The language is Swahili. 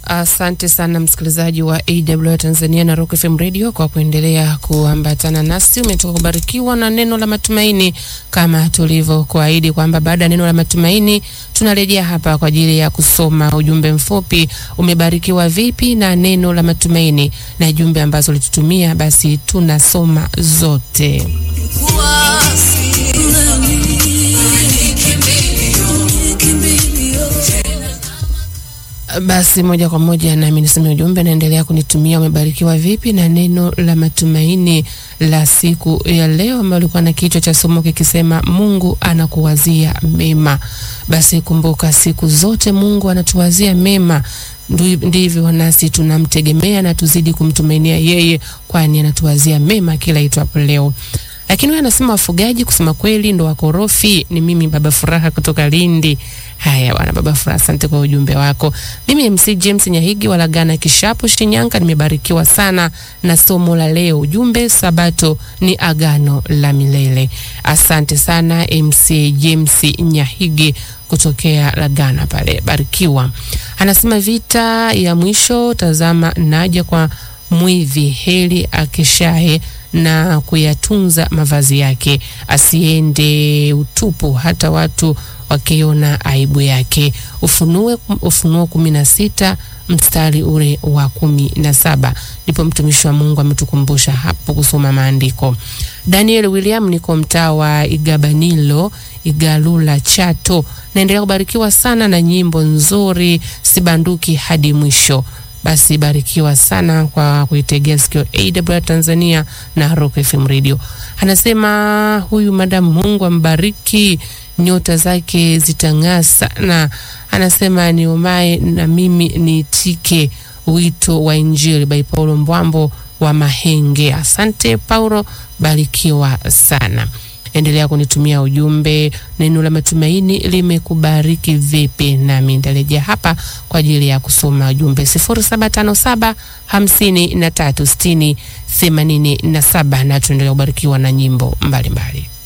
Asante sana msikilizaji wa AWR Tanzania na Rock FM Radio kwa kuendelea kuambatana nasi. Umetoka kubarikiwa na neno la matumaini, kama tulivyokuahidi kwamba baada ya neno la matumaini tunarejea hapa kwa ajili ya kusoma ujumbe mfupi. Umebarikiwa vipi na neno la matumaini na jumbe ambazo ulitutumia? Basi tunasoma zote. Basi moja kwa moja nami niseme ujumbe, naendelea kunitumia. Umebarikiwa vipi na neno la matumaini la siku ya leo, ambayo ulikuwa na kichwa cha somo kikisema Mungu anakuwazia mema. Basi kumbuka, siku zote Mungu anatuwazia mema, ndivyo nasi tunamtegemea na tuzidi kumtumainia yeye, kwani anatuwazia mema kila itwapo leo. Lakini wewe anasema wafugaji, kusema kweli ndo wakorofi. Ni mimi Baba Furaha kutoka Lindi. Haya bwana Baba Furaha, asante kwa ujumbe wako. Mimi MC James Nyahigi wa Lagana Kishapu, Shinyanga, nimebarikiwa sana na somo la leo. Ujumbe Sabato ni agano la milele. Asante sana MC James Nyahigi kutokea Lagana pale, barikiwa. Anasema vita ya mwisho, tazama naja kwa mwivi, heli akeshaye na kuyatunza mavazi yake, asiende utupu hata watu wakiona aibu yake. Ufunue, Ufunuo kumi na sita mstari ule wa kumi na saba ndipo mtumishi wa Mungu ametukumbusha hapo kusoma maandiko. Daniel William, niko mtaa wa Igabanilo, Igalula, Chato. Naendelea kubarikiwa sana na nyimbo nzuri, sibanduki hadi mwisho. Basi barikiwa sana kwa kuitegea sikio AWR Tanzania na Rock FM Radio. Anasema huyu madam, Mungu ambariki, nyota zake zitang'aa sana. Anasema niomae na mimi niitike wito wa Injili by Paulo Mbwambo wa Mahenge. Asante Paulo, barikiwa sana. Endelea kunitumia ujumbe. Neno la matumaini limekubariki vipi? Nami nitarejea hapa kwa ajili ya kusoma ujumbe 0757 53 60 87 na tuendelea kubarikiwa na nyimbo mbalimbali mbali.